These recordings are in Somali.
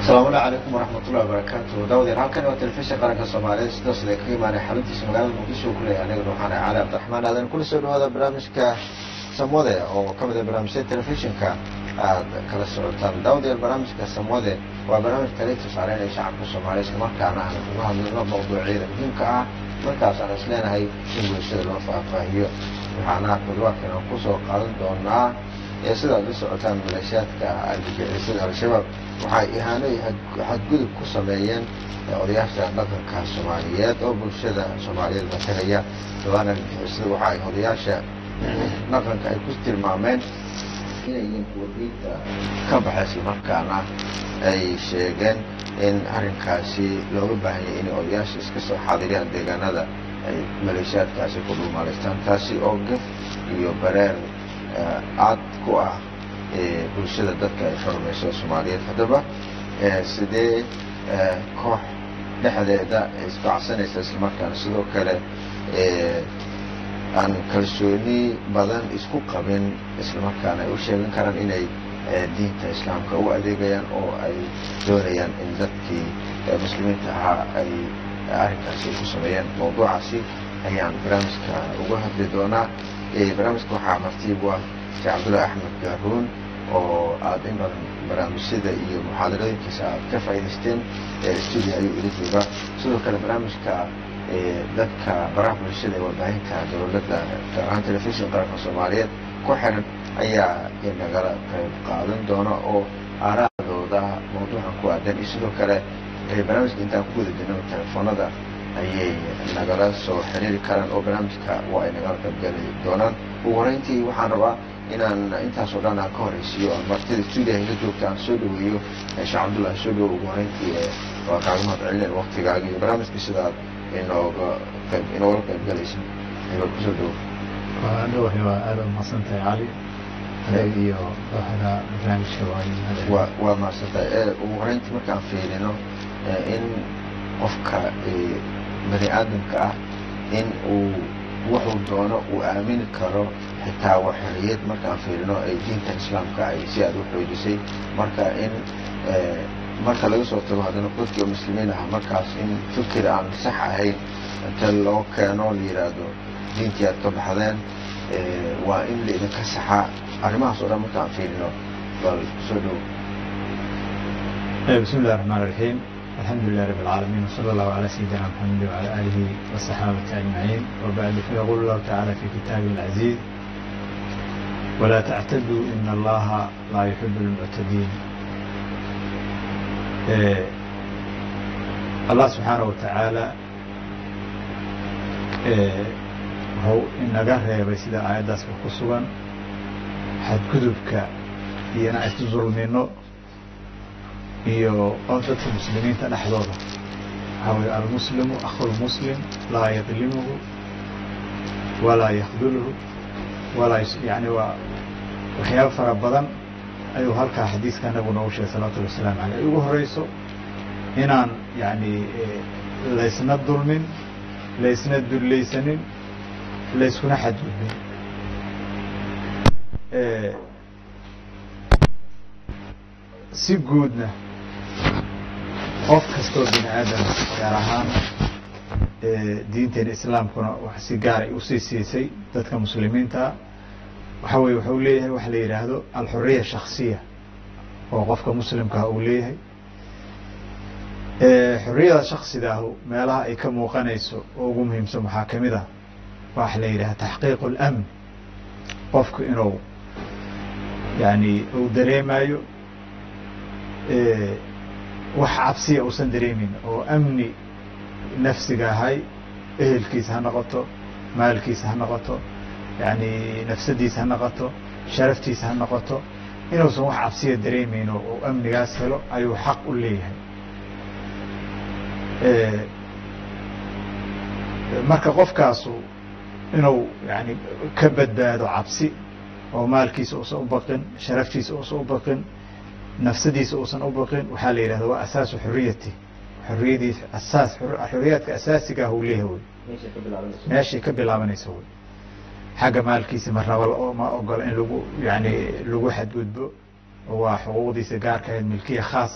asalaamu calaykum waraxmatullahi wabarakaatu daawadiin halkani waa telefishin qaranka soomaaliyeed sidaas lee kaga imaanay xaruntiisa magaalada muqdisho ku leeyahay anigana waxaan ahay cali cabdiraxmaan aadan kula soo dhawaada barnaamijka samwade oo ka mid ah barnaamijyada telefishinka aad kala socotaan daawadiin barnaamijka samwade waa barnaamij kale tusaareynaya shacabka soomaaliya isla markaana aan uga hadlayno mawduucyada muhiimka ah markaas aan is leenahay in bulshada loo faahfaahiyo waxaana toddobaadkan aan kusoo qaadan doonaa ee sidaad la socotaan maleeshiyaadka argagixisada al-shabaab waxay ihaano iyo xadgudub ku sameeyeen odayaasha dhaqanka soomaaliyeed oo bulshada soomaaliyeed matalaya dhawaan argagixisada waxa ay odayaasha dhaqanka ay ku tilmaameen inay yihiin kuwa diinta ka baxa islamarkaana ay sheegeen in arrinkaasi looga baahanyay inay odayaasha iska soo xaadiriyaan deegaanada ay maleeshiyaadkaasi ku dhulmaalaystaan taasi oo gaf iyo bareer aad ku ah bulshada dadka ay xurmayso soomaaliyeed haddaba sidee koox dhexdeeda isbacsanaysa islamarkaana sidoo kale aan kalsooni badan isku qabin islamarkaana ay u sheegan karaan inay diinta islaamka u adeegayaan oo ay doonayaan in dadkii muslimiinta ahaa ay arrinkaasi ay ku sameeyaan mawduucaasi ayaan barnaamijka uga hadli doonaa barnaamijka waxaa martiibu ah sheekh cabdullahi axmed gaaruun oo aad in badan barnaamijyada iyo muxaadarooyinkiisa aad ka faa'idaysteen stuudio ayuu ila joogaa sidoo kale barnaamijka dadka baraha bulshada ee warbaahinta dowladda gaar ahaan telefishin qaranka soomaaliyeed ku xiran ayaa nagala qayb qaadan doona oo aaraadooda mawduucan ku aadan iyo sidoo kale barnaamijka intaan ku guda jirno telefoonada ayay nagala soo xiriiri karaan oo barnaamijka waa ay nagala qaybgali doonaan ugu horeyntii waxaan rabaa inaan intaasoo dhan aan ka horeysiiyo aan martida stuudiyaha ila joogta aan soo dhaweeyo sheekh cabdullahi soo dhawo ugu horeyntii waa kaaga mahad celineen waktigaaga iyo barnaamijka sidaad inooga qayb inoogala qaybgalaysa ayba kusoo dhawo waa dhawahay waa aada umahadsantahay cali adeeg iyo kooxda barnaamijka waa waa mahadsantahay ugu horeyntii markaan fiirino in qofka bani aadamka ah in uu wuxuu doono uu aamini karo xitaa waa xoriyad markaan fiirino ay diinta islaamka ay si aad u xoojisay marka in marka laga soo tago haddana dadkii oo muslimiin ah markaas in fikir aan sax ahayn inta loo keeno la yidhaahdo diintii aad ka baxdeen waa in la idinka saxaa arrimahaas oo dhan markaan fiirino bal soo dhow bismi illahi raxmaan raxiim الحمد لله رب العالمين وصلى الله على سيدنا محمد وعلى آله وصحابة أجمعين وبعد فيقول الله تعالى في كتابه العزيز ولا تعتدوا إن الله لا يحب المعتدين إيه الله سبحانه وتعالى إيه هو إن قهر بسيدة آيات داس بخصوصا حد كذبك ينا ظلمينه iyo dadka muslimiinta dhexdooda waxaa weye almuslimu akhu lmuslim laa yadlimuhu walaa yakdulhu walaa yani waa waxyaaba fara badan ayuu halkaa xadiiska nabigu noogu sheegay salawatullhi wasalaamu aleyh ay ugu horeyso inaan yani laysna dulmin laysna dullaysanin layskuna xadgudbin si guudna qof kastoo bini aadam gaar ahaan diinteena islaamkuna si gaaray usii siisay dadka muslimiintaa waxa weye wuxuu leeyahay waxa la yidhaahdo alxuriya shaksiya oo qofka muslimkaah uu leeyahay xuriyada shaksidaahu meelaha ay ka muuqanayso oo ugu muhiimsan waxaa kamid ah waxa la yidhaha taxqiiqu اlamn qofku inuu yani uu dareemayo wax cabsiya uusan dareemin oo amni nafsiga ahay ehelkiisa ha noqoto maalkiisa ha noqoto yani nafsadiisa ha noqoto sharaftiisa ha noqoto inuusan wax cabsiya dareemeyn oo uu amnigaas helo ayuu xaq u leeyahay marka qofkaasu inuu yani ka badbaado cabsi oo maalkiisa uusan u baqin sharaftiisa uusan u baqin nafsadiisa uusan u baqin waxaa la yidhahda waa asaasu xuriyati xuriyadiis asaas xuriyaadka asaasiga ah uu leeyahay wey meeshay ka bilaabanaysa wey xagga maalkiisa marnaba ma ogola in lagu yani lagu xadgudbo waa xuquuqdiisa gaarka ahayd milkiya khaasa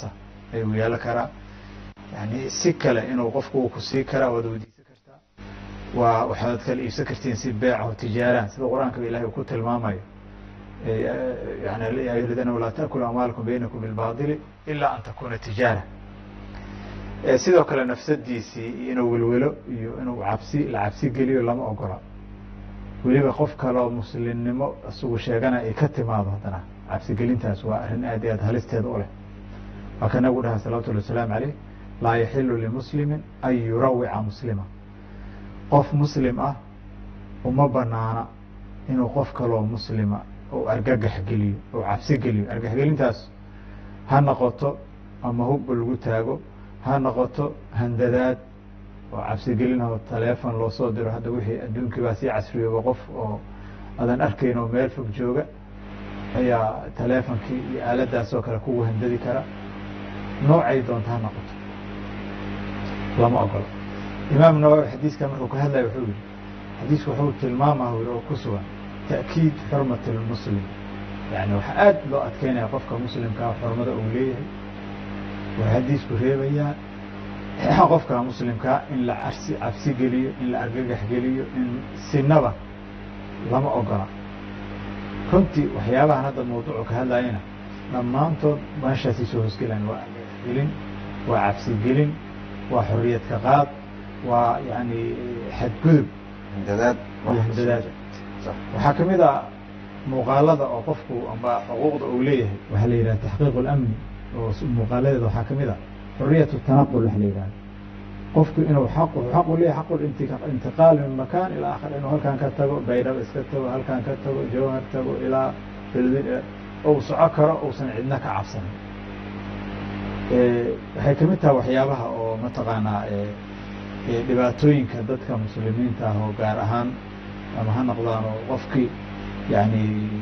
ayuu yeelo karaa yani si kale inuu qofku ku sii karaa waad weydiisan kartaa waa waxaad kala iibsan kartiin si beeca o tijaaraan sida qur-aanka ilahay uu ku tilmaamayo yani ya ayuha ladina walaa taakulu amwaalakum baynakum bilbaadili ilaa an takuna tijaara sidoo kale nafsadiisii inuu welwelo iyo inuu cabsi la cabsi geliyo lama ogola weliba qof kaleo muslimnimo isagu sheegana ay ka timaado haddana cabsigelintaas waa arrin aad iyo aad halisteeda u leh waa ka nabigu dhaha salawatullhi wasalaamu caleyh laa yaxilu limuslimin an yurawica muslima qof muslim ah uma banaana inuu qof kaloo muslima ou argagax geliyo ou cabsi geliyo argagaxgelintaas ha noqoto ama hubba lagu taago ha noqoto handadaad oo cabsigelin oo taleefon loo soo diro hadda wixii adduunkii baa sii casriyooba qof oo adan arkayn oo meel fog jooga ayaa taleefonkii iyo aaladaas oo kale kugu handadi kara noocay doonta ha noqoto lama ogolo imaam nawawi xadiiska markuu ka hadlaya wuxuu yihi xadiisku wuxuu tilmaamah yiri oo ku sugan ta'kiid xurmati lmuslim yani waxaa aad loo adkeynaya qofka muslimkaa xurmada uu leeyahay waa xadiisku reebayaa qofka muslimkaa in la cabsi cabsi geliyo in la argagax geliyo in sinaba lama ogola runtii waxyaabahan hadda mawduucu ka hadlayana dhammaantood meeshaasay soo hoosgelaan waa argagaxgelin waa cabsigelin waa xoriyad ka qaad waa yani xadgudub handadaad iyo handadaad waxaa ka mid a muuqaalada oo qofku amba xuquuqda uu leeyahay waxaa la yidhaha taxqiiq اlamni oo muuqaaladeeda waxaa ka mid a xuriyat tanaqul waxa la yidhahda qofku inuu xaq xaq u leeyahay xaq intiqaal min makan ilaa akhar inuu halkan ka tago baydhaba iska tago halkan ka tago jawhar tago ilaa beldin ou soco karo uusan cidna ka cabsanin waxay ka mid taha waxyaabaha oo mataqaanaa dhibaatooyinka dadka muslimiinta ah oo gaar ahaan ama ha noqdaan oo qofkii yani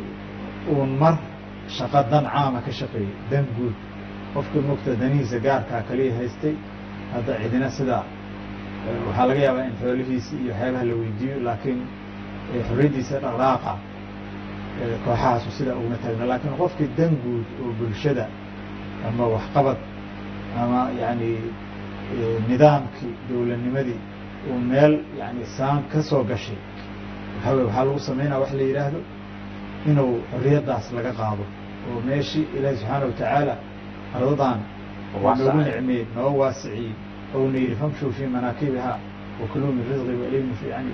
uun mar shaqo dan caama ka shaqeeyey dan guud qofkii mugta danihiisa gaarkaa kaliya haystay hadda cidina sidaa waxaa laga yaabaa in xoolihiisi iyo waxyaabaha la weydiiyo laakiin xorriyaddiisa dhaqdhaaqa kooxahaasu sidaa uguma taagna laakiin qofkii dan guud oo bulshada ama waxqabad ama yani nidaamkii dowladnimadii uu meel yani saan ka soo gashay waxaa wey waxaa lagu samaynaya wax la yidhaahdo inuu xorriyaddaas laga qaado oo meeshii ilaahi subxaana watacaala ardadan noogu nicmeeyey noo waasiciyey ouna yidhi famshuu fii manaakibiha wakuluu min risqi wailmu fi yani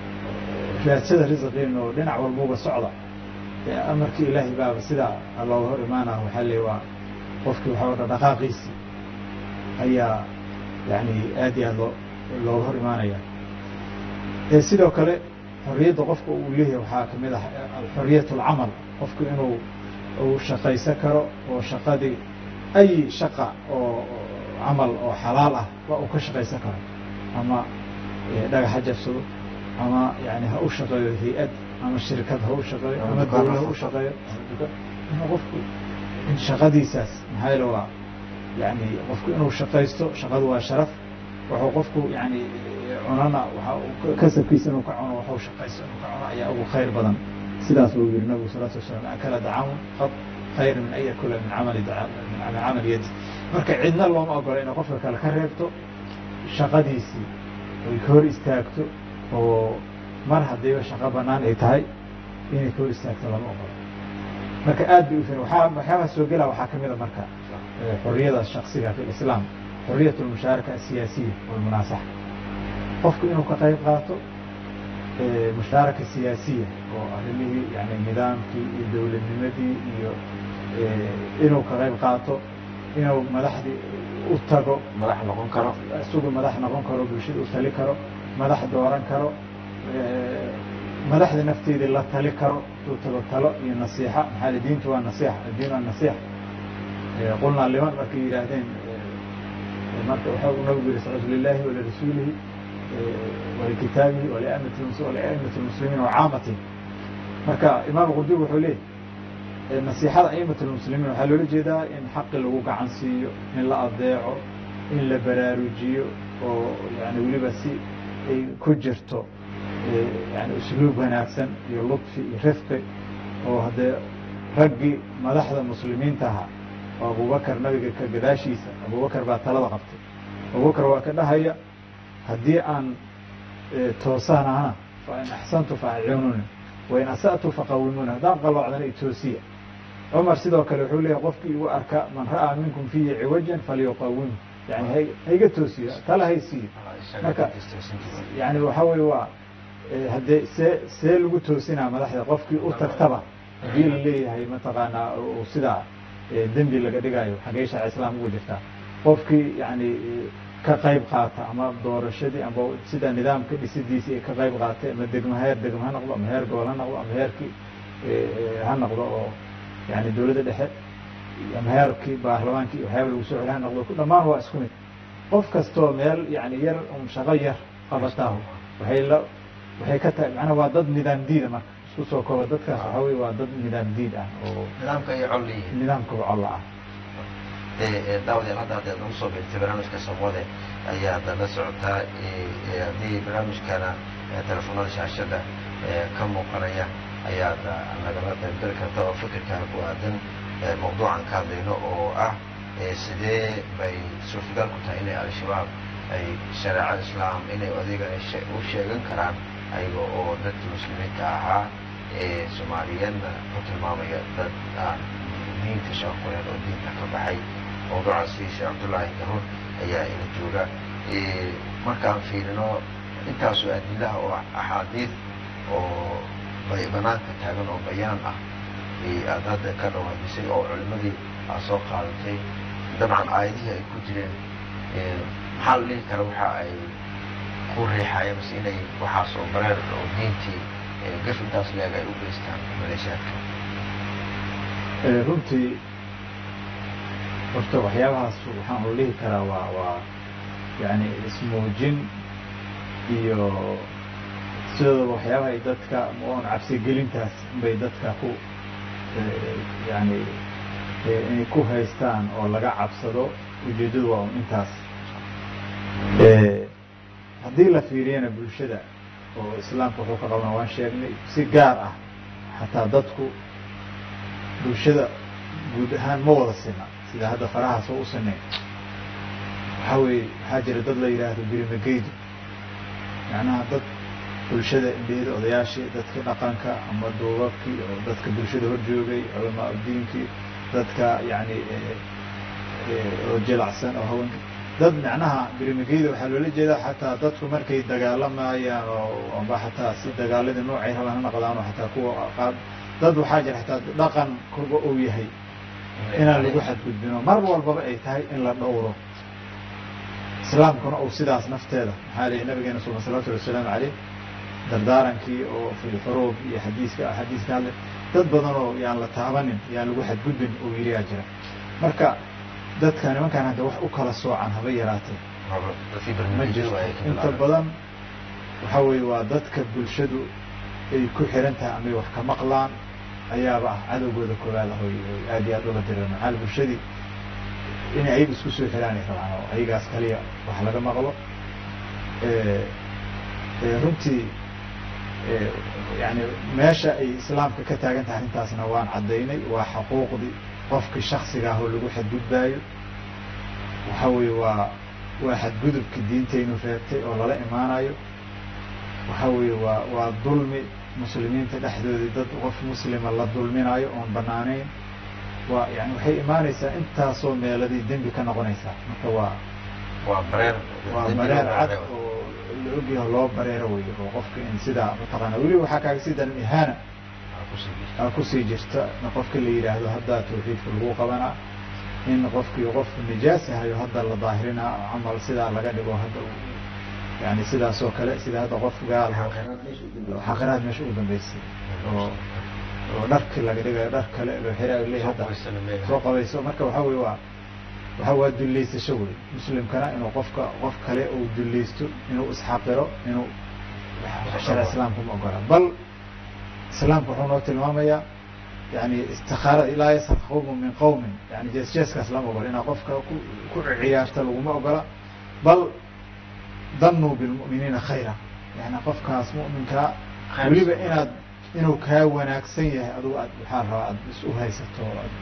raadsada risqiin oo dhinac walbuba socda amarkii ilaahay baaba sidaa looga hor imaanah waxaa le waa qofkii waxaa dhaqdhaqaaqiisii ayaa yani aad iyo aad loo looga hor imaanaya sidoo kale xorriyadda qofka uu leeyahay waxaa kamid ah xoriyat alcamal qofku inuu uu shaqaysan karo oo shaqadii ay shaqa oo camal oo xalaal ah waa uu ka shaqaysan karo ama dhagax ha jabsado ama yani ha u shaqeeyo hay-ad ama shirkad ha u shaqeeyo ama dawla ha u shaqeeyo inuu qofku shaqadiisaas maxaa yeele waa yani qofku inuu shaqaysto shaqadu waa sharaf wuxuu qofku yani cunana waa kasabkiisa inuu ka cuno waxuu shaqaysto inuu ka cuno ayaa ugu khayr badan sidaas buu yiri nabigu salatu wasalam akala dacaamun qad khayr min an yakula min camali min camali yadi marka cidna looma ogola inay qofka kale ka reebto shaqadiisii ay ka hor istaagto oo mar haddiiba shaqo banaan ay tahay inay ka hor istaagto lama ogola marka aad bay u waa waxyaabaha soo gela waxaa kamid a marka xoriyada shaksiga fi lislaam xoriyat lmushaaraka asiyaasiya walmunaasaxa qofku inuu ka qayb qaato mushaaraka siyaasiya oo arrimihii yani nidaamkii iyo dowladnimadii iyo inuu ka qayb qaato inuu madaxdii u tago madax noqon karo isagu madax noqon karo bulshada u tali karo madax dooran karo madaxda nafteedii la tali karo uu tago talo iyo nasiixa maxaa li diintu waa nasiixa addiin waa nasiixa qulnaa liman markay yidhaahdeen marka waxau nabigu yihi sal lilahi walirasuulihi walikitaabihi waliamati lmuslimiin wacaamatihim marka imaam qurdubi wuxuu leeyay nasiixada aimat lmuslimiin waxaa loola jeedaa in xaqi lagu gacan siiyo in la adeeco in la baraarujiyo oo yani weliba si ay ku jirto yani usluub wanaagsan iyo ludfi iyo rifqi oo haddee raggii madaxda muslimiinta ahaa oo abubakar nabiga ka gadaashiisa abubakar baa talada qabtay abubakar waa ka dhahaya haddii aan toosaan ahna fa in axsantu fa acyununi wain asa'tu faqawimuni haddaan qaloocdana itoosiya cumar sidoo kale wuxuu leeyahy qofkii igu arka man ra'aa minkum fiihi ciwajan falyuqawimhu yani ha haiga toosiyo tala haysiiyo marka yani waxaa weye waa haddee see see lagu toosinaa madaxda qofkii u tagtaba haddii la leeyahay mataqaanaa sidaa dembi laga dhigayo xagee shaaca islaam ugu jirtaa qofkii yani ka qayb qaata ama doorashadii ama sida nidaamka dhisidiisii ka qayb qaatay ama degmo heer degmo ha noqdo ama heer gobol ha noqdo ama heerkii ha noqdo oo yani dowladda dhexe ama heerkii baarlamaankii waxyaaba lagu soo celi ha noqdo dhammaan waa isku mid qof kastoo meel yani yar un shaqo yar qabataahu waxay la waxay ka tahay macnaa waa dad nidaam diida marka isku soo kooba dadkaas waxaa weye waa dad nidaam diid ah oo nidaamka iyo col yihiin nidaamka colla ah daawadayaal hadda haddaad nagu soo beegtay barnaamijka samwade ayaad la socotaa haddii barnaamijkana telefoonada shaashada ka muuqanaya ayaad nagala qaybgali karta oo fikirkaaga ku aadan mawduucan ka hadlayno oo ah sidee bay suurtagal ku tahay inay al-shabaab ay shareeco islaam inay adeegana u sheegan karaan ayaga oo dadkii muslimiinta ahaa ee soomaaliyeedna ku tilmaamaya dad aan diinta shaqoleen oo diinta ka baxay mawduucaasi sheekh cabdullaahi garuur ayaa ina jooga markaan fiirino intaasoo adilaha oo axaadiid oo banaanka taagan oo bayaan ah aad hadda ka dhawaajisay oo culimadii aad soo qaadatay dabcan aayadihii ay ku jireen maxaa la dhihi kara waxa ay ku riixayeen mase inay waxaas oo bareer oo diintii gaf intaas leeg ay u geystaan maleeshaadka runtii horta waxyaabahaas waxaan u dhihi karaa waa waa yani ismuujin iyo sidooda waxyaabaha ay dadka oon cabsigelintaas bay dadka ku yani inay ku haystaan oo laga cabsado ujeeddadu waa un intaas haddii la fiiriyana bulshada oo islaamka wuxuu ka qabana waan sheegnay si gaar ah xataa dadku bulshada guud ahaan ma wada sina sida hadda farahaas oo u sinayn waxaa weeye waxaa jira dad la yidhaahdo birimageydu macnaha dad bulshada indheeda odayaashii dadkii dhaqanka ama duubabkii oo dadka bulshada hor joogay culamaa udiinkii dadka yani oo jilacsan oo haweenka dad macnaha birimageyda waxaa loola jeedaa xataa dadku markay dagaalamayaan oo amba xataa si dagaaladii noocay rabaan ha noqdaan oo xataa kuwa qaad dad waxaa jira xataa dhaqan kurba uu yahay inaan lagu xadgudbino mar walbaba ay tahay in la dhowro islaamkuna uu sidaas nafteeda maxaa lihi nabigeena sula salawatullhi wasalaamu caleyh dardaarankii oo fi lxuruub iyo xadiiska xadiiska hadle dad badan oo yaan la taabanin yaan lagu xadgudbin uu yiriyaa jira marka dadka nimankaan hadda wax u kala soocan haba yaraatee ma jirto inta badan waxaa weeye waa dadka bulshadu ay ku xiran tahay amay wax ka maqlaan ayaaba ah cadowgooda koowaad ah oy aad iyo aad ula direen maxaa bulshadii inay ayaga isku soo xiraan ay rabaan oo ayagaas kaliya wax laga maqlo runtii yani meesha ay islaamka ka taagan tahay arrintaasna waan caddaynay waa xuquuqdii qofkii shaksiga ah oo lagu xadgudbaayo waxa weeye waa waa xadgudubkii diintaynu reebtay oo lala imaanayo waxa weeye waa waa dulmi muslimiinta dhexdoodii dad qof muslima la dulminayo oon banaanayn waa yani waxay imaanaysaa intaasoo meeladii dembi ka noqonaysaa marka waa waa bareer waa bareer cad oo la ogyaho loo bareero wey oo qofka in sidaa mataqaana weliba waxaa kaaga sii daran ihaana aa kusii jirta in qofka la yidhaahdo haddaa tawxiidka lagu qabanaa in qofkii qof nijaasahayo hadda la daahirinaa camal sidaa laga dhigo hadda yani sidaas oo kale sida hadda qof gaal xaqiraad meesha ugu dambeysay oo oo dharki laga dhigayo dhar kale loo xiraayo le hadda soo qabayso marka waxaa weye waa waxa waa dullaysasho wey muslimkana inuu qofka qof kale uu dullaysto inuu isxaqiro inuu shara islaamka ma ogola bal islaamka wuxuu noo tilmaamayaa yani istikaara laa yasar qawmun min qawmin yani jees-jeeskaas lama ogola inaa qofka ku ciyaarta laguma ogola bal danuu bilmu'miniina khayra yani qofkaas mu'minkaa weliba inaad inuu kaa wanaagsan yahay adugu aad waxaa rabaa aad is u haysato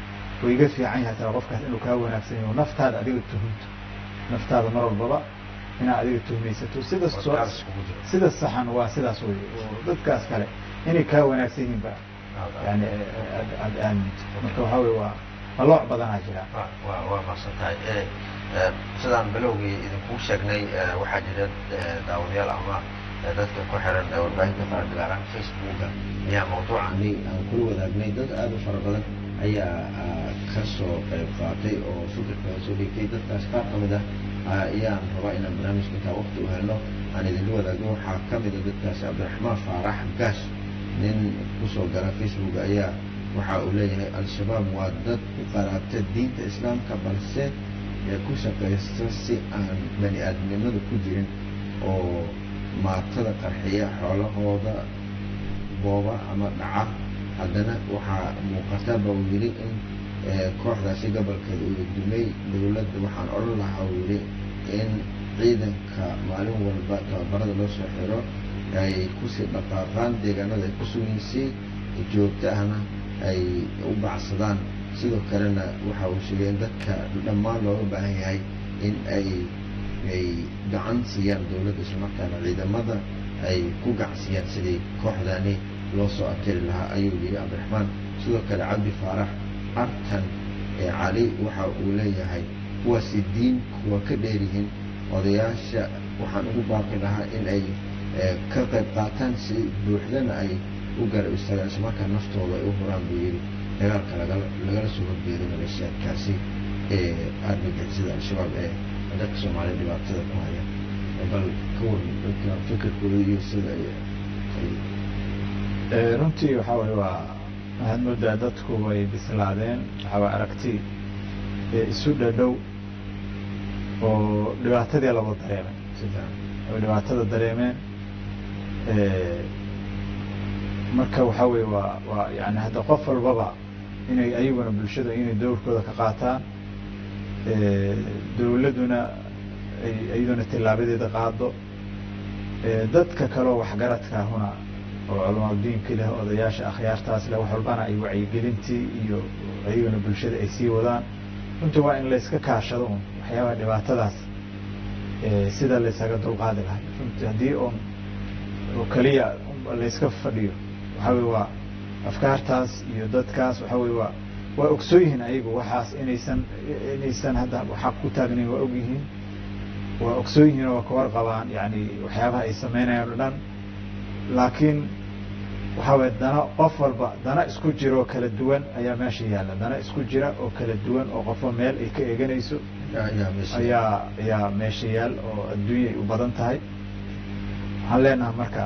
way iga fiican yahay tala qofkaas inuu kaa wanaagsan yaho naftaada adiga tuhunto naftaada mar walbaba inaad adiga tuhmaysato sida sida saxan waa sidaas wey oo dadkaas kale inay kaa wanaagsan yihiin ba yani aad aaminto marka waxaa wey waa malooc badanaa jira waa maqsan tahay sidaan bilowgii idinkuu sheegnay waxaa jira daawadayaal ama dadka ku xiran warbaahinta faradilaaran facebooka ayaa mawduucani aan kula wadaagnay dad aada u fara badan ayaa ka soo qayb qaatay oo fikirkooda soo dhigtay dadkaas qaar ka mid ah ayaan rabaa inaan barnaamijka intaa waqti u helno aan idinla wadaagno waxaa ka mid a dadkaasi cabdiraxmaan faarax gaash nin kusoo gala facebook ayaa waxa uu leeyahay al-shabaab waa dad ku qaraabta diinta islaamka balse ku shaqaysta si aan bani aadamnimada ku jirin oo maatada qarxiya xoolahooda booba ama dhaca haddana waxaa muuqata ba uu yidhi in kooxdaasi gobolkeeda uu dumay dowladda waxaan odhan lahaa uu yidhi in ciidanka maalin walba tababarada loo soo xiro ay kusii dhaqaaqaan deegaanada ay ku sugan si joogto ahna ay u bacsadaan sidoo kalena waxa uu sheegay in dadka dhammaan looga baahan yahay in ay ay gacan siiyaan dowladda islamarkaana ciidamada ay ku gacansiiyaan sidii kooxdani loo soo abtiri lahaa ayuu yidhi cabdiraxmaan sidoo kale cabdi faarax artan ee cali waxa uu leeyahay kuwaasi diin kuwa ka dheeryihiin odayaasha waxaan ugu baaqi lahaa in ay ka qayb qaataan si buuxdana ay u garab istaagaan islamarkaa naftooda ay u huraan buu yidhi dagaalka lagala soo horjeedo maleeshiyaadkaasi ee argagixisada al-shabaab ee dadka soomaaliya dhibaatada ku haya bal ka waran dadka fikirkooda iyo sida runtii waxaa waye waa waxaad moodaa dadku way bislaadeen waxaa way aragti isu dhadhow oo dhibaatadii laba dareemay oo dhibaatada dareemeen marka waxaa weye waa waa yani hadda qof walbaba inay ayaguna bulshada inay dowrkooda ka qaataan dowladduna ay iyaduna tillaabadeeda qaado dadka kaleo waxgaradkaahuna oo culamaadiinka leh odayaasha akhyaartaas leh wax walbana ay wacyigelintii iyo ayaguna bulshada ay sii wadaan runtii waa in layska kaashado un waxyaabaha dhibaatadaas sida laysaga dulqaadi lahay runtii haddii un oo keliya layska fadhiyo waxaa wey waa afkaartaas iyo dadkaas waxaa wey waa waa ogsoon yihiin ayagu waxaas inaysan inaysan hadda xaq ku taagnayn waa og yihiin waa ogsoon yihiin oo waa ka warqabaan yani waxyaabaha ay samaynayaan o dhan laakiin waxaa weye dana qof walba dana isku jira oo kala duwan ayaa meesha yaalla dana isku jira oo kala duwan oo qofba meel ay ka eeganayso ayaa ayaa meesha yaal oo adduunya ay u badan tahay waxaan leenahay marka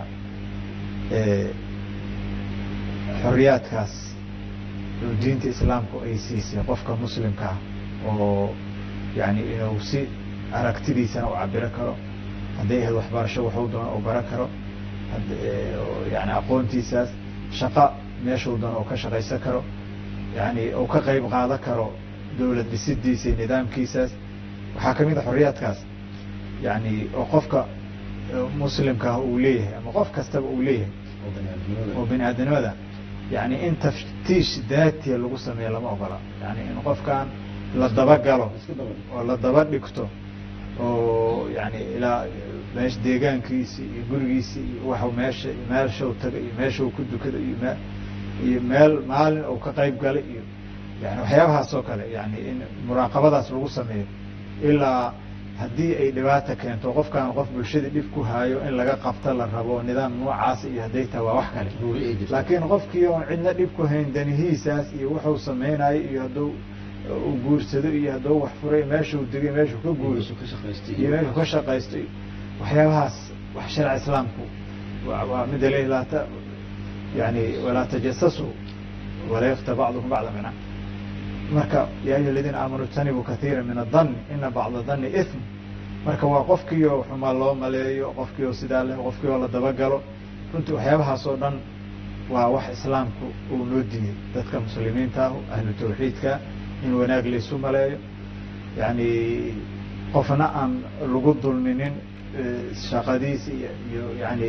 xoriyaadkaas oo diinta islaamku ay siisay qofka muslimka ah oo yani inuu si aragtidiisana u cabiro karo hadday ahayd waxbarasho waxuu doona u baran karo yani aqoontiisaas shaqa meeshuu doona oo ka shaqaysan karo yani uu ka qayb qaadan karo dowlad dhisidiisa iyo nidaamkiisaas waxaa ka mid a xoriyaadkaas yani oo qofka muslimkaah uu leeyahay ama qof kastaba uu leeyahay oo bini aadamnimada yani in taftiish daatiya lagu sameeyo lama ogola yani in qofkan la dabagalo oo la daba dhigto oo yani ilaa meesha deegaankiisi iyo gurigiisi iyo waxu meesha meeshau taga iyo meeshau ku dukada iyo me iyo meel maalin uu ka qayb galay iyo yani waxyaabahaas oo kale yani in muraaqabadaas lagu sameeyo ilaa haddii ay dhibaata keento qofkan qof bulshadii dhib ku haayo in laga qabta la rabo nidaam noocaas iyo hadday taha waa wax kale laakiin qofkii oon cidna dhib ku hayn danihiisaas iyo wuxuu samaynayo iyo hadduu uu guursado iyo hadduu wax furay meeshuu degay meeshuu ka guuro iyo meeshuu ka shaqaysto waxyaabahaas wax sharci islaamku waa mida le laata yani walaa tajasasu wala yakta bacdukum bacda mina marka ya ayuha aladiina aamanuu ijtanibuu kaiira min adan ina bacda dani ithm marka waa qofkii oo xumaa loo maleeyo qofkii oo sidaa leh qofkii oo la dabagalo runtii waxyaabahaas oo dhan waa wax islaamku uu noo diiyey dadka muslimiinta ah ahlu tawxiidka in wanaag laysu maleeyo yani qofna aan lagu dulminin shaqadiis iyo iyo yani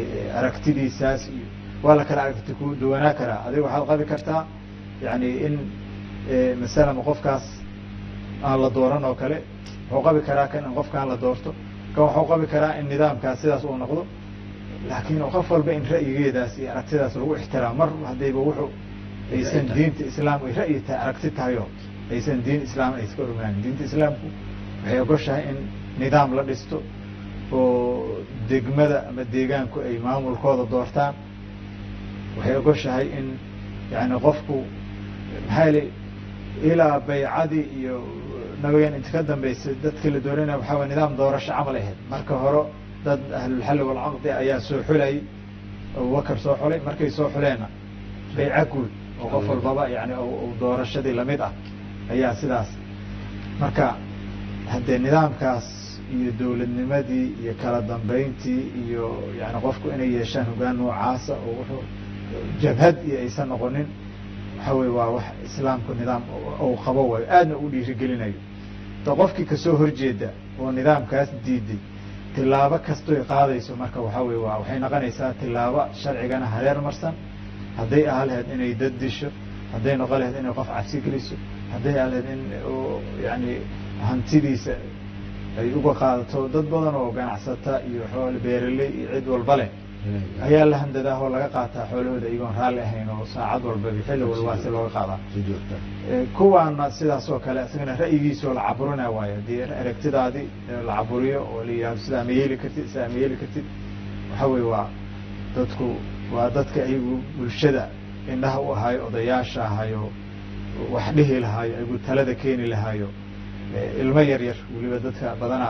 aragtidiisaas iyo waa la kala aragti ku duwanaa karaa adiga waxaad qabi kartaa yani in masalan qofkaas aan la dooran oo kale wuxuu qabi karaa kan in qofkaan la doorto kan wuxuu qabi karaa in nidaamkaas sidaas uu noqdo laakiin qof walba in ra'yigeedaas iyo aragtidaas lagu ixtiraam mar haddayba wuxuu aysan diinta islaam ay ra'yi tahay aragti tahayo aysan diin islaam ay iska ormaanin diinta islaamku waxay ogoshahay in nidaam la dhisto oo degmada ama deegaanku ay maamulkooda doortaan waxay ogoshahay in yani qofku maxaa yili ilaa baycadii iyo nabigan inta ka dambeysay dadkii la dooranaya waxaa way nidaam doorasho camal ahayd marka hore dad ahlulxalli walcaqdi ayaa soo xulayay abubakar soo xulay markay soo xuleenna bayca guud oo qof walbaba yani doorashadii lamid ah ayaa sidaas marka haddee nidaamkaas iyo dowladnimadii iyo kala dambeyntii iyo yani qofku inay yeeshaan hogaan noocaasa oo wuxuu jabhad iyo aysan noqonin waxa weye waa wax islaamku nidaam ou qabo waayo aadna u dhiirigelinayo da qofkii kasoo horjeeda oo nidaamkaas diiday tilaabo kastoy qaadayso marka waxaa weye waa waxay noqonaysaa tilaabo sharcigana hareer marsan hadday aha lahayd inay dad disho hadday noqon lahayd inay qof cabsi geliso hadday aha lahayd in yani hantidiisa ay uga qaadato dad badan oo ganacsata iyo xoole beeraley iyo cid walba leh ayaa la handadaah oo laga qaataa xoolahooda iyagoon raalli ahayn oo saacad walba xilli walbaa si looga qaadaa kuwaana sidaas oo kale isagana ra'yigiisoo la caburina waayo haddii aragtidaadii la caburiyo oo la yihahdo sidaa ma yeeli kartid sidaa ma yeeli kartid waxa weye waa dadku waa dadka ayagu bulshada indhaha u ahayo odayaasha ahayo wax dhihi lahaayo ayagu talada keeni lahaayo ilmo yar yar weliba dadka badanaa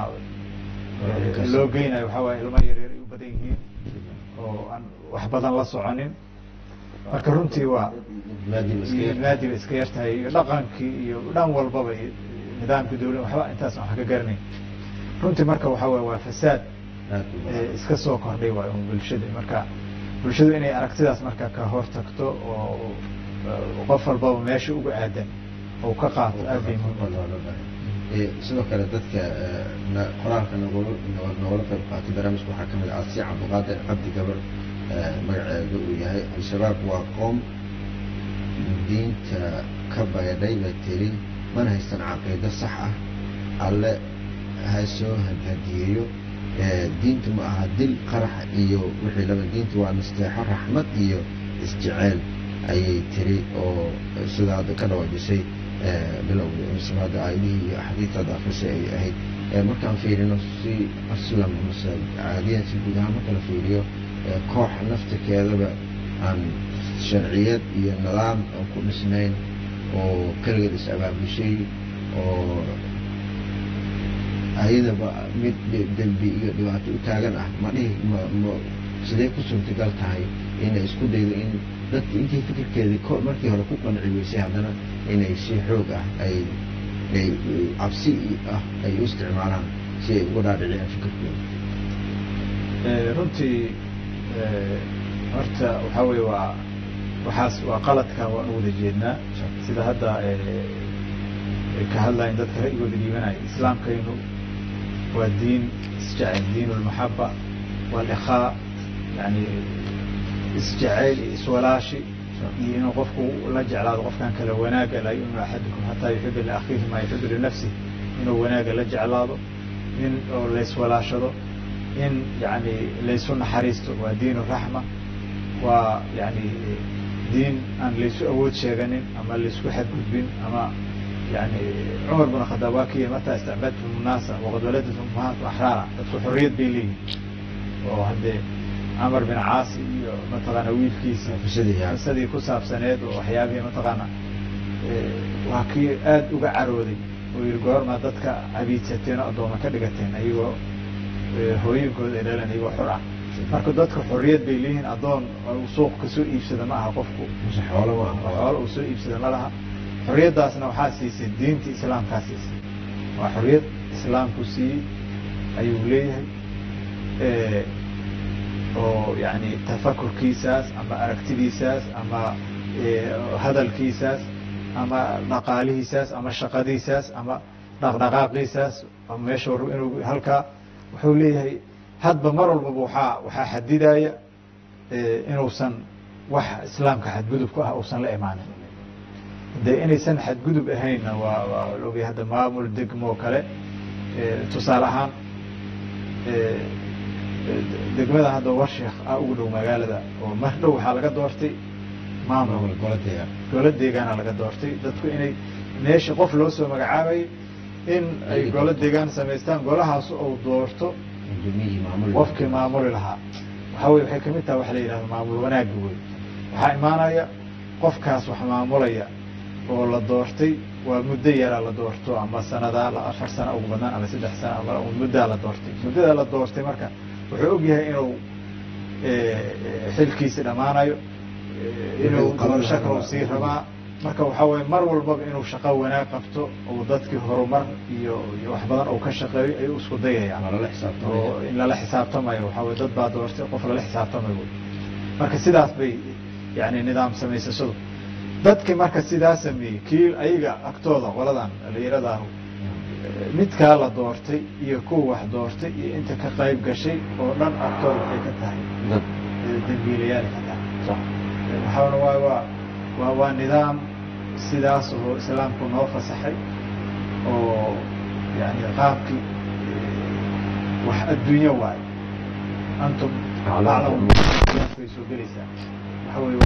loo geynayo waxaa waaye ilmo yar yar ay u badan yihiin oo aan wax badan la soconin marka runtii waa maadiba iska yartahay iyo dhaqankii iyo dhan walbaba iyo nidaamkii dawlad waxba intaas wax ka garanayn runtii marka waxaa waye waa fasaad iska soo kordhay waay bulshada marka bulshadu inay aragtidaas marka ka hor tagto oo qof walbaba meesha uga aadan oo ka qaato aad bay muhiim sidoo kale dadka qoraalka nogol nogala qayb qaatay barnaamijka waxaa kamid ah asi cabdiqaadir cabdi gabar magaceedu uu yahay al-shabaab waa qoom diinta ka baydhay ba tiri mana haystan caqiido sax ah alle ha soo hadiyeeyo diintu ma aha dil qarax iyo wixii laba diintu waa nasteexo raxmad iyo isjeceel ayay tiri oo sida hadda ka dhawaajisay bilowgii mismaada aayadihii iyo axaadiistaada akrisay ay ahayd markaan fiirino si aslam mase caadiyan si guud ahaan marka la fiiriyo koox naftirkeedaba aan sharciyad iyo nidaam aan ku dhisnayn oo keligeed is abaabushay oo ayadaba mid dembi iyo dhibaato u taagan ah ma dhihi ma ma sidee ku suurtagal tahay inay isku daydo in dadka intii fikirkeedii ko markii hore ku qanci weysay haddana inay si xoog ah ay ay cabsi ah ay u isticmaalaan si ay uga dhaadhiciyaan fikirkooda runtii horta waxaa weye waa waxaas waa qaladkan waan u wada jeednaa sida hadda ka hadlayan dadka ra'yigooda dhiibanaya islaamkaynu waa diin isjecel diin lmaxaba walikhaa yani isjeceyl iyo iswalaashi iyo inuu qofku la jeclaado qofkan kale wanaaga laa yuminu axadukum xataa yuxiba liakhiihi maa yuxibu linafsih inuu wanaaga la jeclaado in oo layswalaashado in yani laysu naxariisto waa diin raxma waa yani diin aan laysu awood sheeganin ama laysku xadgudbin ama yani cumar bin khadaab waa kiyi mataa istacbadtum naasa waqad waladatum ummahaatu axraara dadku xorriyad bay leeyihin oo haddee camar bin caasi iyo mataqaana wiilkiisi qisadii ku saabsaneed oo waxyaabihii mataqaana waa kii aada uga carooday oo yihi goorma dadka cabiidsateen oo addooma ka dhigateen ayagoo hooyinkooda ay dhaleen ayagoo xor ah marka dadka xorriyad bay leeyihiin addoon suuq kasoo iibsada ma aha qofku xoolo uu soo iibsada ma laha xorriyaddaasna waxaa siisay diinta islaamkaa siisay waa xorriyad islaamku siiyey ayuu leeyahay oo yani tafakurkiisaas ama aragtidiisaas ama hadalkiisaas ama dhaqaalihiisaas ama shaqadiisaas ama dhaqdhaqaaqiisaas ama meesha war inuu halkaa wuxuu leeyahay hadba mar walbaba waxaa waxaa xadidaya inuusan wax islaamka xadgudub ku ah uusan la imaanin de inaysan xadgudub ahaynna waa waa ogay hadda maamul degmo kale tusaale ahaan degmada hadda warsheekh ah ugu dhow magaalada oo mar dhow waxaa laga doortay maamul golo deegaana laga doortay dadku inay meesha qof loo soo magacaabayo in ay golo deegaan samaystaan golahaas ou doorto qofkii maamuli lahaa waxaa wey waxay kamid taha waxa la yidhahda maamul wanaagga wey waxaa imaanaya qofkaas wax maamulaya oo la doortay waa muddo yaraa la doorto ama sanadaa afar sana ugu badnaan ama saddex sana ama muddaa la doortay muddadaa la doortay marka wuxuu og yahay inuu xilkiisi dhammaanayo inuu doorasho kale sii rabaa marka waxaa weye mar walbaba inuu shaqo wanaag qabto oo dadkii horumar iyo iyo wax badan uu ka shaqeeyo ayuu isku dayayaan oo in lala xisaabtamayo waxaa weye dad baa doortay qof lala xisaabtamayo marka sidaas bay yani nidaam samaysashadu dadkii marka sidaa sameeyey kii ayaga agtooda qoladan dhalinyaradaah midkaa la doortay iyo kuwa wax doortay iyo inta ka qayb gashay oo dhan agtooda waxay ka tahay dambiilayaal ka tahay waxaana waa waa waa waa nidaam sidaas oo islaamku noo fasaxay oo yani qaabkii wax adduunyo waayo antum aclamay soo gelaysaa waxa wey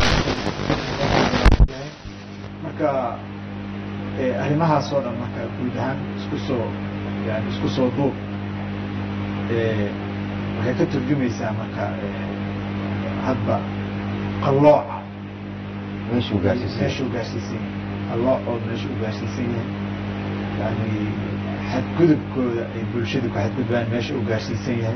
marka arrimahaas oo dhan marka guud ahaan isku soo yani isku soo duub waxay ka turjumaysaa marka hadba qallooca meeshuu gaarsiisan meeshuu gaarsiisan yahay qalloocood meeshuu gaarsiisan yahay yani xadgudubkooda ay bulshadu ku xadgudbaan meesha uu gaarsiisan yahay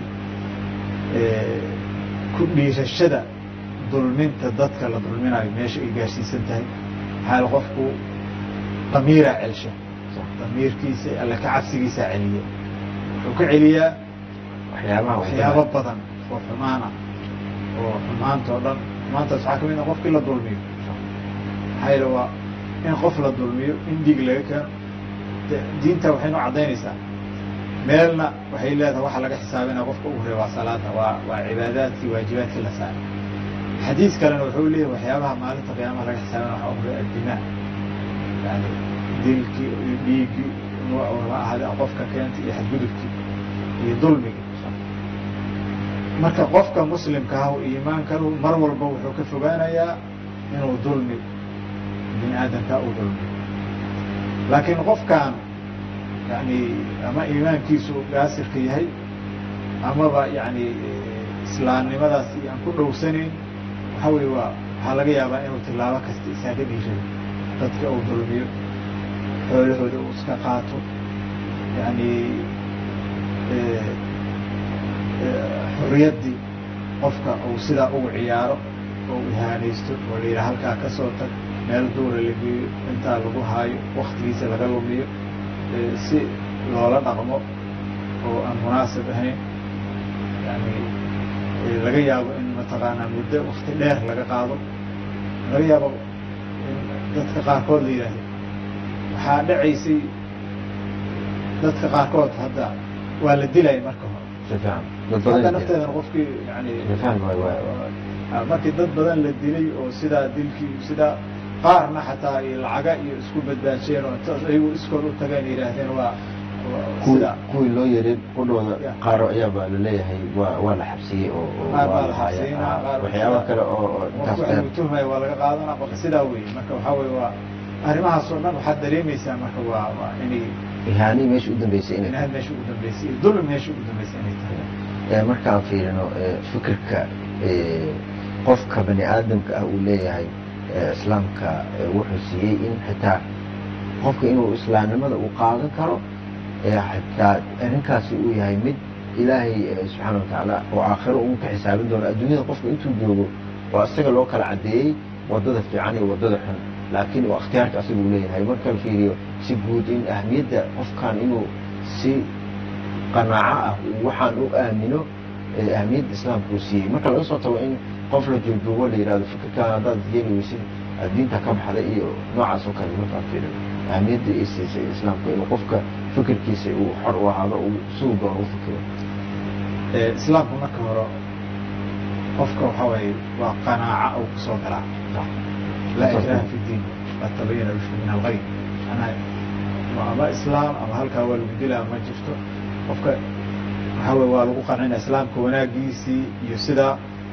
ku dhiirashada dulminta dadka la dulminayo meesha ay gaarsiisan tahay maxaa qofku damiira celsha damiirkiisa alla ka cabsigiisaa celiya wuxuu ka celiyaa waxyaabaha waxyaabo badan oo xumaana oo xumaanta oo dhan xumaantaas waxaa kamid a qofkii la dulmiyo maxaa yeele waa in qof la dulmiyo in dhiig laga keeno diinta waxay noo caddaynaysaa meelna waxay leedahay waxa laga xisaabinaya qofka ugu horey waa salaada waa waa cibaadaadkii waajibaadkii la saaray xadiis kalena wuxuu leeyahay waxyaabaha maalinta qiyaamaha laga xisaabinaya waxaa ugu horey addimaa yani dilkii iyo dhiiggii nuucunama ahade qofka keentay iyo xadgudubkii iyo dulmigii marka qofka muslimka ah iimaankanu mar walba wuxuu ka fogaanayaa inuu dulmi bini aadamka uu dulmiyo laakiin qofkan yani ama iimaankiisu gaasirka yahay amaba yani islaamnimadaas aan ku dhowsanayn waxa weye waa waxaa laga yaabaa inuu tilaabo kasta isaaga dhiirayo dadka uu dulmiyo xoolahooda uu iska qaato yani xuriyaddii qofka uu sidaa ugu ciyaaro oo ihaanaysto oo la yidhaha halkaa ka soo tag meel duura la geeyo intaa lagu haayo waktigiisa laga lumiyo si loola dhaqmo oo aan munaasib ahayn yani laga yaabo in mataqaanaa muddo wakti dheer laga qaado laga yaabo in dadka qaarkood la yidhaahdo waxaa dhacaysay dadka qaarkood hadda waa la dilaya marka hore hadda nafteedana qofkii yani markii dad badan la dilay oo sidaa dilkii sidaa qaarna xataa iyo lacaga iyo isku badbaajeen oo intaas ayagu iskood u tageen yidhaahdeen waa sida kuwii loo yerin qudhooda qaar ayaaba laleeyahay waa waa la xabsiyey oo qaar baa la xabsiinaa qaar waxyaaba kale oo intaas qofku aynu tuhmaya waa laga qaadanaa marka sidaa weeye marka waxaa weye waa arrimahaas oo dhan waxaad dareemaysaa marka waa waa inay ihaani meesha u dambeysay inay inaad meesha ugu dambeysay iyo dulmi meesha ugu dambeysay inay tahay markaan fiirino fikirka qofka bani aadamka ah uu leeyahay islaamka wuxuu siiyey in xitaa qofka inuu islaamnimada uu qaadan karo xitaa arrinkaasi uu yahay mid ilaahay subxaana watacaala oo aakhiro uu ka xisaabin doono adduunyada qofka intuu joogo waa isaga loo kala caddeeyey wadada fiican iyo wadada xun laakiin waa ikhtiyaarka asaga uu leeyahay marka la fiiriyo si guud in ahmiyadda qofkan inuu si qanaaco ah waxaan u aamino ahmiyadda islaamka uu siiyey marka laga soo tago in qof la joogduubo la yidhahdo fikirkan haddaad yeeli weysid diinta ka baxda iyo noocaas oo kale markaa fiirin ahmiyadda ay siisay islaamka inuu qofka fikirkiisa uu xor u ahaado uu siduu doono u fikiro islaamku marka hore qofka waxaa waye waa qanaaca uu kusoo galaa laa ikraha fi diin qad tabayana rushdu min algay manaa ama islaam ama halkaa waa lagu dilaa ma jirto qofka waxaa wey waa lagu qancina islaamka wanaagiisii iyo sidaa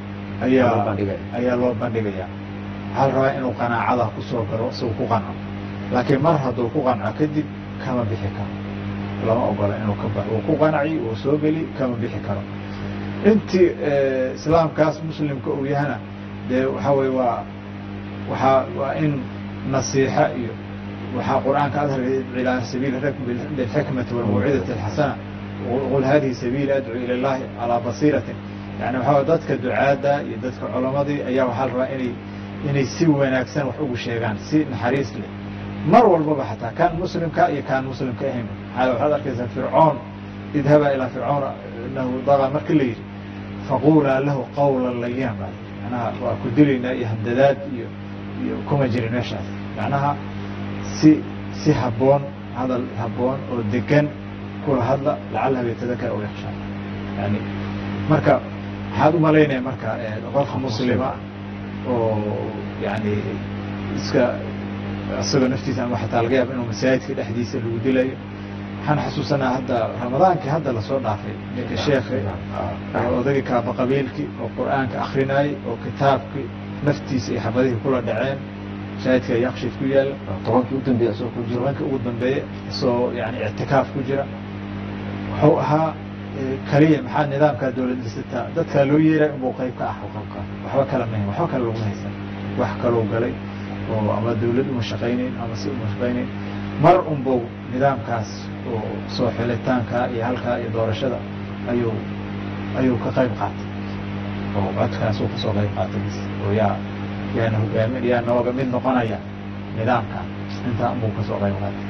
ayaa ayaa loo bandhigaya waxaa la rabaa inuu qanaacada kusoo garo isagu ku qanco laakiin mar hadduu ku qanco kadib kama bixi karo lama ogola inuu ka baxo uu ku qanci uu soo geli kama bixi karo intii islaamkaas muslimka uu yahana dee waxaa wey waa waaa waa in nasiixa iyo waxaa qur'aanka adhar ilaa sabiili bilxikmati walmawcidati alxasana qul hadihi sabiili adcuu ila llahi calaa basiiratin yani waxaa dadka ducaadda iyo dadka culamadii ayaa waxaa la rabaa inay inay si wanaagsan wax ugu sheegaan si naxariis leh mar walbaba xataa kaan muslimka iyo kaan muslimka ahayn waxaad arkaysaa fircoon idhaba ilaa fircoon inahu daga marka la yidhi faqulaa lahu qawla layan baa manaha waa ku dilaynaa iyo handadaad iyo iyo kuma jirin meeshaas macnaha si si habboon hadal habboon oo degan kula hadla lacalaha yatadakar aw yakshaa yani marka waxaad umalaynaya marka qof muslima oo yani iska isagoo naftiisa ama xataa laga yaaba inuu masaajidka dhexdiisa lagu dilayo waxaan xasuusanaa hadda ramadaankii hadda lasoo dhaafay ninka sheekhi odagii kaaba qabiilkii oo qur'aanka akrinayay oo kitaabkii naftiisa iyo xabadihii kula dhaceen masaajidka yakshif ku yaala tobankii u dambeeya isagoo ku jiro tobankii ugu dambeeye isagoo yani ictikaaf ku jira wuxuu ahaa kaliya maxaa nidaamkaa dawlad dhisataa dadkaa loo yeeray inbuu qayb ka ah waxba kala mahin waxba kale laguma haysan wax kalou galay oo ama dawlad uma shaqaynayn ama si uma shaqaynayn mar unbuu nidaamkaas oo soo xilitaanka iyo halkaa iyo doorashada ayuu ayuu ka qayb qaatay oo codkaasuu kasoo qayb qaatay bis oo yaa yaana hogaamin yaa nooga mid noqonaya nidaamka intaa unbuu kasoo qayb qaatay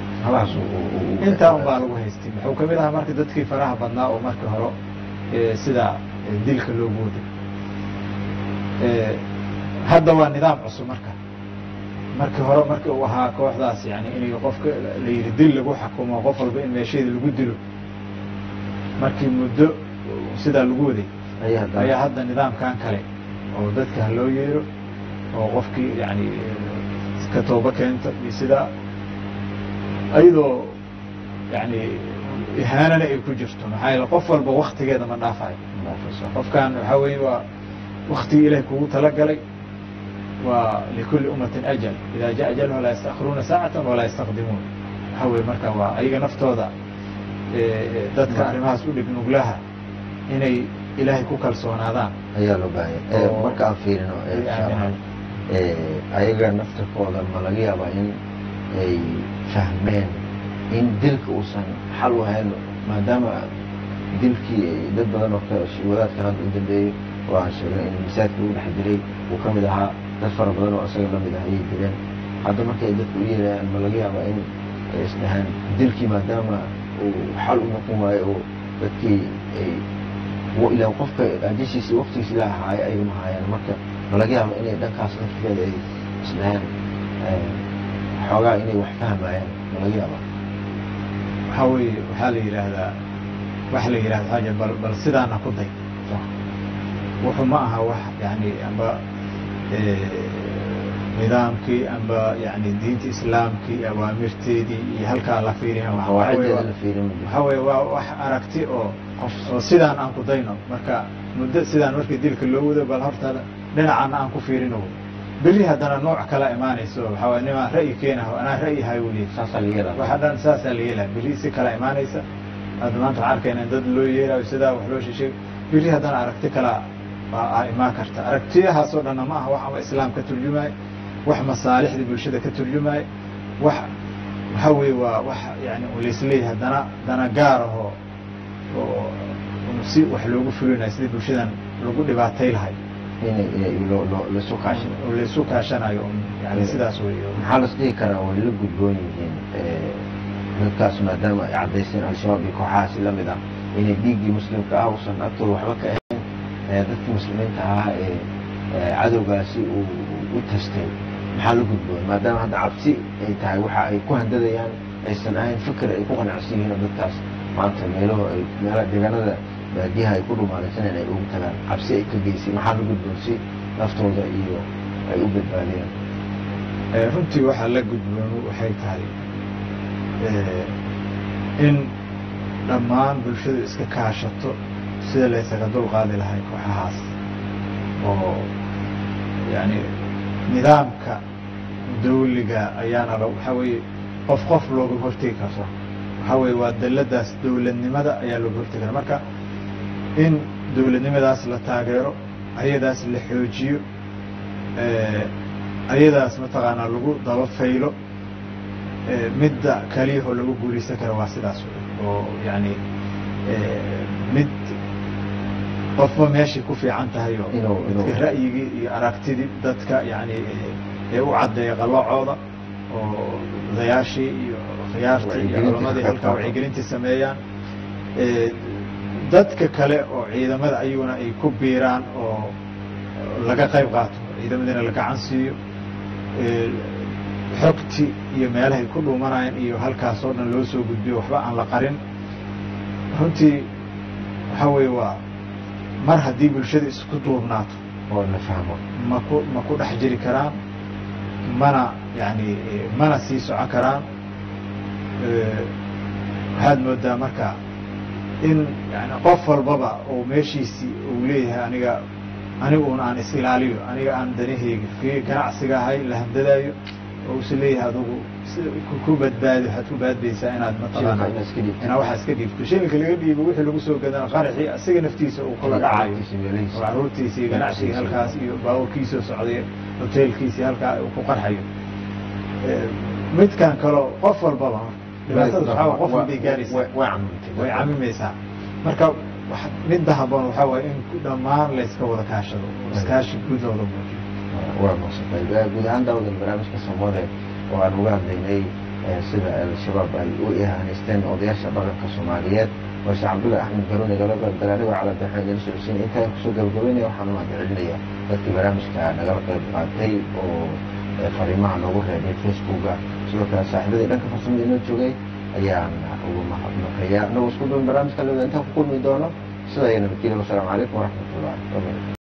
intaa un baa lagu haystay wuxuu kamid ahaa marka dadkii faraha badnaa oo markii hore sidaa dilka loo gooday hadda waa nidaam cusub marka markii hore markii uu ahaa kooxdaas yani inay qofka la yidhi dil lagu xakumo qof walba in meesheeda lagu dilo markii muddo sidaa lagu waday ayaa hadda nidaamkan kale oo dadka ha loo yeero oo qofkii yani ka tooba keenta iyo sidaa ayadoo yani ihaanana ay ku jirto maxaa yaele qof walba waktigeeda ma dhaafayo qofkan waxaa weeye waa waktigii ilahay kugu talagalay waa likuli ummatin ajal ida ja ajalha laa yastakhiruuna saacatan walaa yastaqdimuun waxaa weye marka waa ayaga naftooda dadka arrimahaas u dhig nuglaha inay ilaahay ku kalsoonaadaan ayaa loo baahanya marka aan fiirino ayaga naftirkooda ma laga yaabaa in ay fahmeen in dilka uusan xal u hayn maadaama dilkii dad badan oo wadaadkan hadda u dambeeyey oo aan sheegnay in masaajidka lagu dhex dilay uu ka mid ahaa dad fara badan oo isaga lamid ah ayay dileen hadda marka ay dadka u yeerayaan ma laga yaabaa in ay isdhahaan dilkii maadaama uu xal u noqon waayo oo dadkii ay ila qofka ajashiisi waktigiisi la ahaayo ay uma haayaan marka ma laga yaaba inay dhankaas nafteeda ay isdhahaan xoogaa inay wax fahmayaan ma laga yaaba waxaa weeye waxaa la yidhaahdaa waxa la yidhahda xaaja bal bal sidaana ku day wuxuu ma aha wax yani amba nidaamkii amba yani diinta islaamkii awaamirteedii iyo halkaa la fiiriya waxaa weye waa wax aragti oo oo sidaan aan ku dayno marka muddo sidaan markii dilka loo wado bal horta dhinacaana aan ku fiirino beri haddana nooc kala imaanayso waxaa way nimaa ra'yi keenaho anaa ra'yi hay weliye waxa dhan saasaa la yeelaa beri si kala imaanaysa hadda maanta waxaan arkayna in dad loo yeerayo sidaa wax loo shishay beri haddana aragti kala a imaan karta aragtiyahaasoo dhanna ma aha wax ama islaam ka turjumaayo wax masaalixda bulshada ka turjumaayo wax waxaa weye waa wax yani laisleeyahay dana dana gaar ahoo oo si wax loogu fulinayo sidii bulshadan lagu dhibaatay lahay oo laysu kaashanayo yani sidaas wey maxaa las dhihi karaa way la gudboon yihiin dadkaas maadaama ay caddayseen al-shabaab iyo kooxahaasi lamid ah inay dhiiggii muslimka ah usan agtooda waxba ka ahayn dadkii muslimiinta ahaa ee cadowgaasi uu u tastay maxaa la gudboon maadaama hadda cabsi ay tahay waxa ay ku handadayaan aysan ahayn fikir ay ku qanacsan yihiin oo dadkaas maanta meelaho ay meelaha deegaanada baadiyaha ay ku dhumaalaysaneen ay ugu tagaan cabsi ay ka geysay maxaa la gudboon si naftooda iyo ay u badbaadiyaan runtii waxaa la gudboon waxay tahay in dhammaan bulshadu iska kaashato sida laysaga dulqaadi lahay kooxahaas oo yani nidaamka dawliga ayaana l waxaa weeye qof qof looga hortegi karo waxaa weye waa dalladaas dowladnimada ayaa looga hortegi kara marka in dowladnimadaas la taageero ayadaas la xoojiyo ayadaas mataqaanaa lagu daba faylo midda kaliyahoo lagu guulaysan kara waa sidaas oo yani mid qofba meeshay ku fiican tahay oo dadka ra'yigii iyo aragtidii dadka yani ee u caddeeya qalloocooda oo odayaashii iyo khiyaartii iyo culamadii halkaa wacyigelintii sameeyaan dadka kale oo ciidamada ayaguna ay ku biiraan oo laga qayb qaato ciidamadiina la gacan siiyo xogti iyo meelahay ku dhuumanayaan iyo halkaas oo dhan loo soo gudbiyo waxba aan la qarin runtii waxaa weeye waa mar haddii bulshada isku duubnaato oo la fahmo maku ma ku dhex jiri karaan mana yani mana sii socon karaan waxaad moodaa marka in yani qof walbaba oo meeshiisii uu leeyahay aniga aniguuna aan is ilaaliyo aniga aan danaheyga kii ganacsiga ahay la handadaayo oo usa leeyahay adugu ku badbaadi waxaad ku baadbaysaa inaad mataqaana inaa waxaa iska dhiibto shilinka laga dhiibo wixii lagu soo gadana qaraxii asiga naftiisa uu kula dhacayo oo caruurtiisa iyo ganacsigii halkaas iyo baaburkiisoo socday hoteelkiisii halkaa uu ku qarxayo midkan kaleo qof walbaba dhibaatada waxaa qof walbay gaaraysaa way camimaysaa marka midda haboon waxaa waye in dhammaan layska wada kaashado oo iskaashi guud looga muujiyo waa maaqsantay guud ahaan daawadan barnaamijka soomode oo aan uga hadlaynay sida al-shabaab ay u ihaaneysteen odayaasha dhaqanka soomaaliyeed oo sheekh cabdullahi axmed garooni gala qaybgalay anigoo caladaxmed ila socodsiin intaan kusoo gabagabeynaya waxaan u mahadcelinaya dadkii barnaamijka nagala qayb qaatay oo fariimaha noogu reebay facebooka sidoo kale saaxiibadii dhanka farsamada inoo joogay ayaan ugu mahadnaqaya anagoo isku duwan barnaamijka lewada intaan ku kulmi doono sida ay nabadgelya wasalaamu calaykum waraxmat ullahi